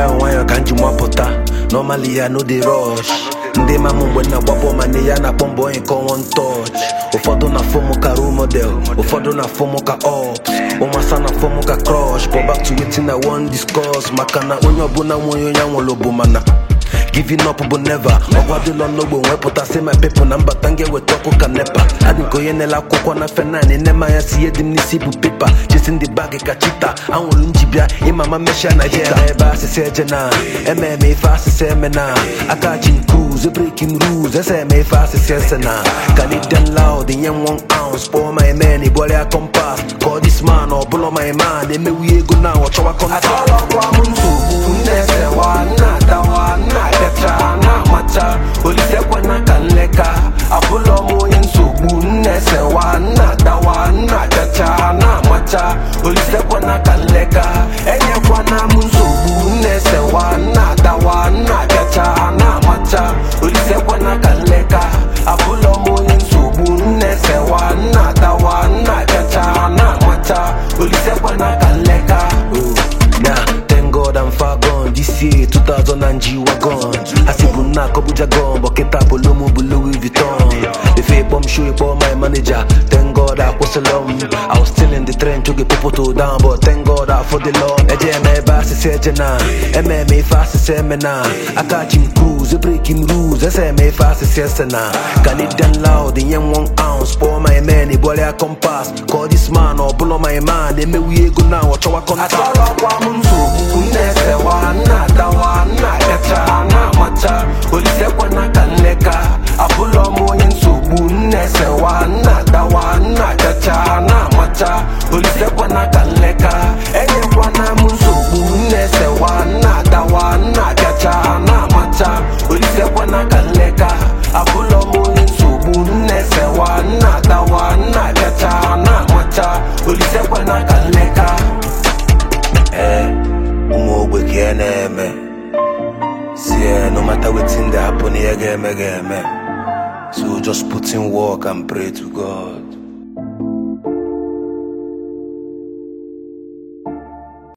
nwayọọ nwayọọ ka m ji mapụta normally ya no dey rush ndị ma m mgbe na-agbapụ ma nne ya na-akpọ mbọ onye nke one touch ụfọdụ na fọmụ ka role model ụfọdụ na fọmụ ka ops ụmasa na fọmụ ka crush but back to wetin i wan discuss maka na onye ọbụla nwe onye ya nwụrụ bụ mana giving up bụ never ọkwadụlọ n'ogbo nwepụtasị my people na mbata m ga-eweta ọkụ ka nepa adị nke onye na-ele akwụkwọ na fenan nne m anya si ihe dị m n'isi bụ pepa chesi ndị bag ka chita anwụrụ njibịa ịmama meshia na jita ebe asịsị eje na ememe ife asịsị eme na aka chi cruise breaking rules ese eme ife asịsị ese na canadian loud nye m one ounce kpọọ my man ịbọrịa kompas ka this man ọ bụlọ my man emewu ego na ọ chọwa kọnta Atọlọkwa m nsogbu nnesewa nna-adawa nna-abịacha na-amacha olisekwana ka nleka abụlọ m onye nsogbu nnesewa nna-adawa nna-abịacha na-amacha olisekwana ka nleka enyekwana m nsogbu nnesewa nna-adawa nna-abịacha na-amacha olisekwana ka nleka abụlọ m onye nsogbu nnesewa nna-adawa nna-abịacha na-amacha olisekwana ka nleka Nah, thank God I'm far gone. This year, 2000 and G wagon. Asibu na kobuja gone, but kita polomo bu Louis Vuitton. If a bomb show for my manager, thank God I was alone. I was still in the train to get people to down, but thank God I for the loan. Eje me basi seje na, eme me fast se me na. I catch him cruise, breaking rules, ese me fast se na. Canadian loud, in yen one ounce, pour my man, ibole a compass. Call this man or blow my man, they me we go now, watch our contact. Atọlọkwa m nsogbu nnesewa nna-adawa nna-abịacha na-amacha olisekwana ka nleka abụlọ m onye nsogbu nnesewa nna-adawa nna-abịacha na-amacha olisekwana ka nleka enyekwana m nsogbu nnesewa nna-adawa nna-abịacha na-amacha olisekwana ka nleka abụlọ m onye nsogbu nnesewa nna-adawa nna-abịacha na-amacha olisekwana ka nleka Eh, ụmụ ogbe ka ị na-eme si eh, no matter wetin dey happen ihe ga-eme ga-eme so just put in work and pray to God